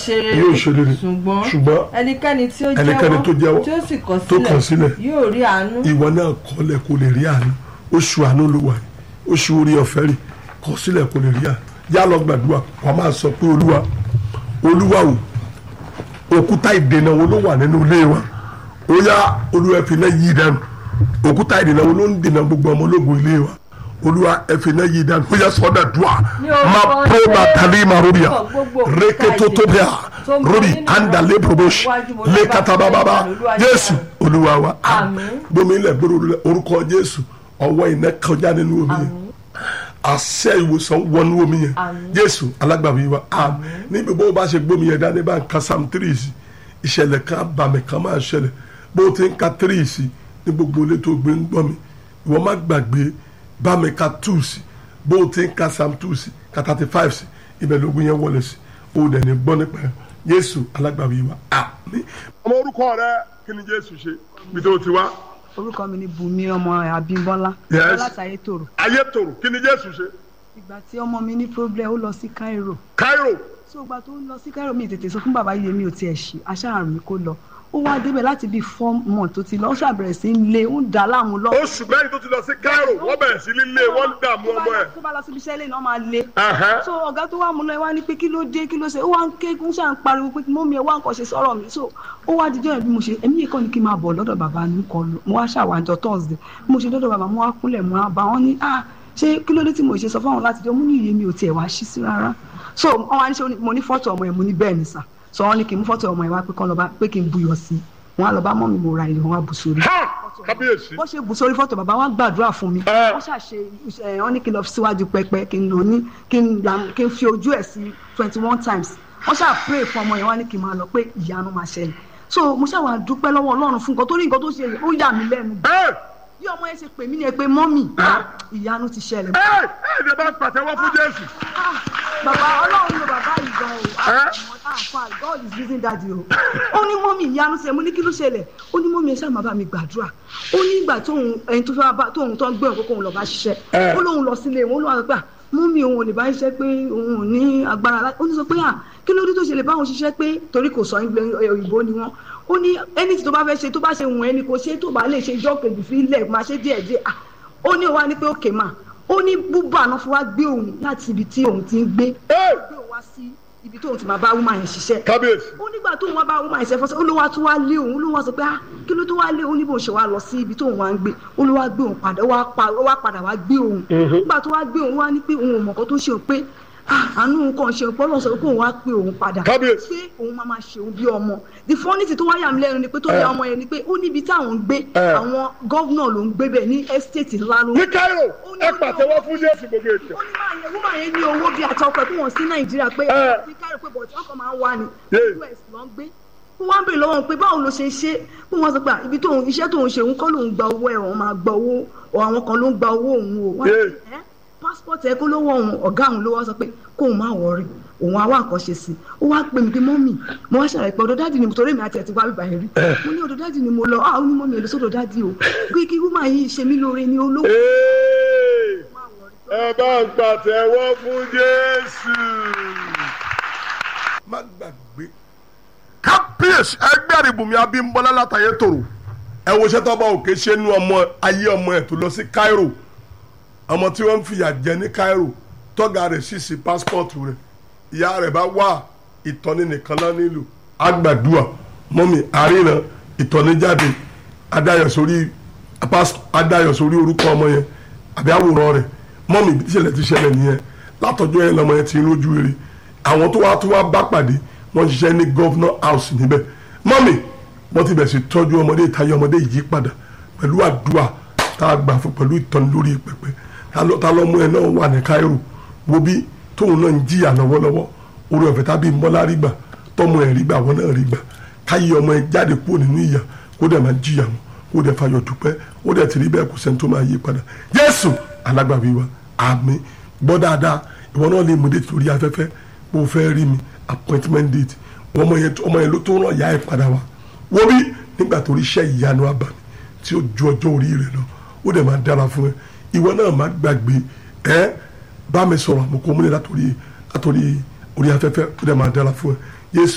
ṣe rere yóò ṣe rere ṣùgbọ́n ṣùgbọ́n ẹnikẹ́ni tí ó ẹnikẹ́ni tó jẹ́wọ́, jẹ́wọ́ tí ó sì kọ̀ tó kọ̀ sílẹ̀, yóò rí àánú ìwọ náà kọ́lẹ̀ kó lè rí àánú oṣù àánú ló wà yìí oṣù orí ọ̀fẹ́ rè kọ̀ sílẹ̀ kó lè rí àánú yá lọ gbàdúrà wàá máa sọ pé olúwa olúwa o òkúta ìdènà wo ló wà nínú ilé wa ó yá olúwa ẹ̀fìn náà yí dànù òkúta ìdènà wo ló ń dènà gbogbo ọmọ ológun ilé wa olúwa ẹ̀fìn náà yí dànù ó yá sọ́dà dùà Ní orúkọ má pro Jésù, ma tali ma rubia gbogbo òkúta rékétó tó bẹ́à tó ń bẹ rubi nínú anda lé promotion iwájú mo lé ní bá katabababa fẹ́ Olúwa jésù yí olúwa wa Àmín. gbomi ilẹ̀ gbòòrò orúkọ jésù ọwọ́ iná kọjá nínú omi yẹn àṣẹ ìwòsàn wọnú omi yẹn Àmín. jésù alágbàwí wa àmín níbi bó o bá ṣe gbómi yẹn dání bá ń ka sam three sí ìṣẹ̀lẹ̀ kan àbàmì kan máa ṣẹlẹ̀ bó o ti ń ka three sí ní gbogbo ilé tó gbé ń gbọ́ mi ìwọ má gbàgbé bá mi ka two sí bó o ti ń ka sam two sí ka thirty five sí ibẹ̀ lógún yẹn wọlé sí o ò dẹ̀ ní gbọ́ nípa ẹ̀ jésù alágbàwí wa àmín. ọmọ orúkọ rẹ kí ni jésù ṣe bí tó ti wá orúkọ mi ni bùnmi ọmọ abímbọ́lá Yes. láti ayétòrò ayé tòrò kí ni jésù ṣe ìgbà tí ọmọ mi ní problem ó lọ sí cairo cairo so ìgbà tó ń lọ sí cairo mi tètè sọ fún bàbá yìí mi ò tiẹ̀ ṣe aṣáàrùn mi kó lọ ó wá débẹ̀ láti bíi four months tó ti lọ ó ṣàbẹ̀rẹ̀ sí í lé ó ń dà á láàmú lọ. oṣù mẹ́rin tó ti lọ sí cairo wọ́n bẹ̀rẹ̀ sí lílé wọ́n ń dààmú ọmọ ẹ̀. tó bá lọ síbi iṣẹ́ lẹ́yìn náà máa lé. Ẹ̀hẹ́. so ọ̀gá tó wà mú lọ ẹ wá ní pé kí ló dé kí ló ṣe ó wá ń ké ń ṣàn pariwo pé mọ́mí ẹ wá nǹkan ṣe sọ̀rọ̀ mi so ó wá dijọ́ ẹ̀ bí mo ṣe èmi yìí kọ́ ni kí n máa bọ̀ lọ́dọ̀ bàbá mi kọ́ lọ mo wá ṣàwájọ thursday bí mo ṣe lọ́dọ̀ bàbá mo wá kúnlẹ̀ mo wá bá wọn ní ah ṣé kí ló dé tí mo ṣe sọ fáwọn láti jọ mú ní iye mi ò tiẹ̀ wá ṣí sí rárá so wọn wá ní ṣe mo ní fọ́tò ọmọ yẹn mo ní bẹ́ẹ̀ ni sà so wọn ní kí n mú fọ́tò ọmọ yẹn wá pé kán lọ bá pé kí n buyọ̀ sí wọn á lọ bá mọ́mí mo ra ilé wọn wá bù sórí ha kábíyèsí. bó ṣe bù sórí fọ́tò bàbá wa gbàdúrà fún mi Ẹ. wọ́n ṣàṣe ẹ wọ́n ní kí n lọ síwájú pẹpẹ kí n lọ ní kí n là- kí n fi ojú ẹ̀ sí twenty one times wọ́n ṣáà pray fún ọmọ yẹn wá ní kí n máa lọ pé ìyanu máa ṣẹlẹ̀ so mo ṣàwà dúpẹ́ lọ́wọ́ ọlọ́run fún nǹkan tó rí nǹkan tó ṣe yẹn ó yà mí lẹ́nu ẹ bí ọmọ yẹn ṣe pè mí ni ẹ pé mọ́mì ìyanu ti ṣẹlẹ̀ ẹ ẹ ẹ bá pàtẹ́wọ́ fún jésù. Ah, bàbá ọlọ́run ló bàbá yìí gan o Ẹ? ah fa god is using daddy o ó ní mọ́mì ìyanu ṣe mo ní kí ló ṣẹlẹ̀ ó ní mọ́mì ẹ ṣáà máa bá mi gbàdúrà ó ní ìgbà tóun ẹni tó fẹ́ bá tóun tó ń gbé òun kókó òun lọ bá ṣiṣẹ́ Ẹ. ó lóun lọ sílé wọn ó lóun àgbà mọ́mì òun ò lè bá ṣiṣẹ́ pé òun ò ní agbára láti ó ní sọ pé à kí ló dé tó ṣe lè bá òun ṣiṣẹ́ pé torí kò sọ ìgbẹ́ òyìnbó ni wọ́n ó ní ẹni tí tó bá fẹ́ ṣe tó bá ṣe wùn ẹni kò ṣe tó bá lè ṣe ijọ́ kejì fi ilẹ̀ máa ṣe díẹ̀díẹ̀ ah ó ní òun wá ní pé òkè mà ó ní búbà náà fún wa gbé òun láti ibi tí òun ti ń gbé ẹ gbé òun wá sí ibi tóun ti máa bá woman yẹn ṣiṣẹ́ kábíyèsí. ó nígbà tóun wá bá woman yẹn ṣe fọ́sẹ́ ó ló wá tún wá lé òun ó ló wá sọ pé ah kí ló tó wá lé òun ní bóun ṣe wá lọ sí ibi tóun wá ń gbé ó ló wá gbé òun padà ó wá pa- ó wá padà wá gbé òun nígbà tó wá gbé òun wá ní pé òun ò mọ̀ kan tó ṣe òun pé ah àánú òun kàn ṣe òun pọ́lọ́ sọ pé òun wá pé òun padà Kábíyèsí. pé òun máa máa ṣe òun bí ọmọ the funny thing tó wá yà mí lẹ́nu ni pé tó yà ọmọ yẹn ni pé ó níbi táwọn ń gbé Ẹ. àwọn gọ́vnà ló ń gbé bẹ̀ ní estate ńlá ló ń ní cairo ẹ pàtẹ́wọ́ fún jésù gbogbo ètò. ó ní máa yẹ wúmà yẹn ní owó bíi àtọkọ ẹ pé wọn sí nàìjíríà pé Ẹ. ti kárí pé bọ̀dé ọkọ̀ máa ń wá ní Yeah. us ló ń gbé wọ́n wá ń bèrè lọ́wọ́ pé báwo ló ṣe ṣe pé wọ́n sọ pé à, ibi tóun iṣẹ́ tóun ṣe òun kọ́ lòun gba owó ẹ̀ òun máa gba owó ọ̀ àwọn kan ló ń gba owó òun o wọ́n Yeah. ní ẹ́ passport ẹ kó lówó òun ọ̀gá òun ló wá sọ pé kóun má wọrí òun á wá nǹkan ṣe sí i ó wá pè mí pé mọ́mì mo wá ṣàlàyé pé ọ̀dọ̀ dáàdì ni mo torí mi àti ẹ̀ ti wá bíbá yẹn rí mo ní ọ̀dọ̀ dáàdì ni mo lọ ah ó ní mọ́mì ẹ̀ lọ sọ́dọ̀ dáàdì o pé kí wúmà yìí ṣe mí lóore ni olówó Ee, ẹ bá ń pàtẹ́wọ́ fún jésù. má gbàgbé kábíyèsí ẹgbẹ́ àdìbòmí abímbọ́lá látàyè tòrò ẹ wo iṣẹ́ tọ́ba òkè ṣe nú ọmọ ayé ọmọ ẹ̀ tó lọ sí cairo ọmọ tí wọ́n ń fìyà jẹ ní cairo tọ́gà rẹ̀ sì sí pásítọ̀tù rẹ̀ ìyá rẹ̀ bá wà ìtọ́ni nìkan lọ nílùú agbàdúà mọ́mì àríran ìtọ́ni jáde adáyọ̀ sórí pas- adáyọ̀ sórí orúkọ ọmọ yẹn àbí àwòrán rẹ̀ mọ́mì bí ìṣẹ̀lẹ̀ ti ṣẹlẹ̀ nìyẹn látọjọ́ yẹn lọmọ yẹn ti ń lójú rere àwọn tó wá tó wá bá pàdé wọ́n ṣiṣẹ́ ní governor house níbẹ̀ mọ́mì wọ́n ti bẹ̀rẹ̀ sí tọ́jú ọmọdé ìtayé ọmọdé yìí padà pẹ̀lú àdúrà tá a gbà fún pẹ̀lú ìtọ́ni lórí pẹpẹ ta ló- ta lọ́mọ ẹ̀ náà wà ní Cairo wo bí tóun náà ń jìyà lọ́wọ́lọ́wọ́ orí ọ̀fẹ́ tábí mọ́lá rí gbà tọ́mọ ẹ̀ rí gbà wọ́n náà rí gbà káyé ọmọ ẹ̀ jáde kúrò nínú ìyà kó dẹ̀ máa jìyà mọ́ kó dẹ̀ fayọ̀ dúpẹ́ ó dẹ̀ ti rí bẹ́ẹ̀ kó sẹ́ni tó máa yí padà Jésù alágbàwí wa àmín gbọ́ dáadáa ìwọ náà lè mú dé torí afẹ́fẹ́ bó o fẹ́ rí mi appointment date ọmọ yẹn ọmọ yẹn ló tó ràn yá ẹ̀ padà wá wo bí nígbà tó rí iṣẹ́ ìyanu àbàmì tí ó ju ọjọ́ orí rẹ̀ lọ ó dẹ̀ máa dára fún ẹ ìwọ náà má gbàgbé ẹ bá mi sọ̀rọ̀ àmọ́ kó múlẹ̀ látòrí látòrí orí afẹ́fẹ́ ó dẹ̀ máa dára fún ẹ